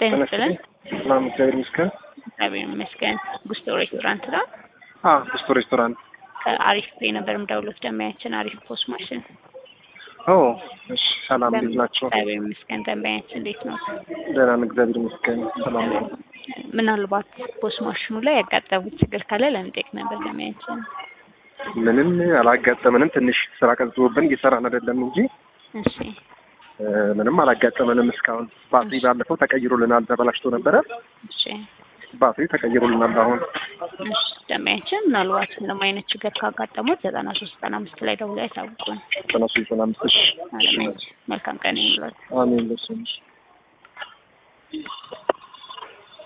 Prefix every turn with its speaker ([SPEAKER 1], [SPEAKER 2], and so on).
[SPEAKER 1] ጤና ይስጥልን።
[SPEAKER 2] ሰላም እግዚአብሔር ይመስገን።
[SPEAKER 1] እግዚአብሔር ይመስገን። ጉስቶ ሬስቶራንት ነው።
[SPEAKER 2] አዎ ጉስቶ ሬስቶራንት።
[SPEAKER 1] ከአሪፍ ፔ ነበር የምደውለው። ደንበኛችን አሪፍ ፖስት ማሽን።
[SPEAKER 2] ኦ እሺ፣ ሰላም እንዴት ናቸው?
[SPEAKER 1] እግዚአብሔር ይመስገን። ደንበኛችን እንዴት ነው?
[SPEAKER 2] ደህና ነን፣ እግዚአብሔር ይመስገን። ሰላም ነው።
[SPEAKER 1] ምናልባት ፖስት ማሽኑ ላይ ያጋጠሙት ችግር ካለ ለመጠየቅ ነበር ደንበኛችን።
[SPEAKER 2] ምንም አላጋጠመንም። ትንሽ ስራ ቀዝቦብን እየሰራን አይደለም እንጂ
[SPEAKER 1] እሺ
[SPEAKER 2] እ፣ ምንም አላጋጠመንም እስካሁን። ባትሪ ባለፈው ተቀይሮልናል፣ ተበላሽቶ ነበረ።
[SPEAKER 1] እሺ
[SPEAKER 2] ባትሪ ተቀይሮልናል አሁን።
[SPEAKER 1] እሺ ደንበኛችን ምናልባት ምንም አይነት ችግር ካጋጠሙት ዘጠና ሶስት ዘጠና አምስት ላይ ደውለው ያሳውቁን።
[SPEAKER 2] ከነሱ ዘጠና አምስት እሺ።
[SPEAKER 1] አለማየሁ መልካም ቀን ይሁንላችሁ።
[SPEAKER 2] አሜን ለሱ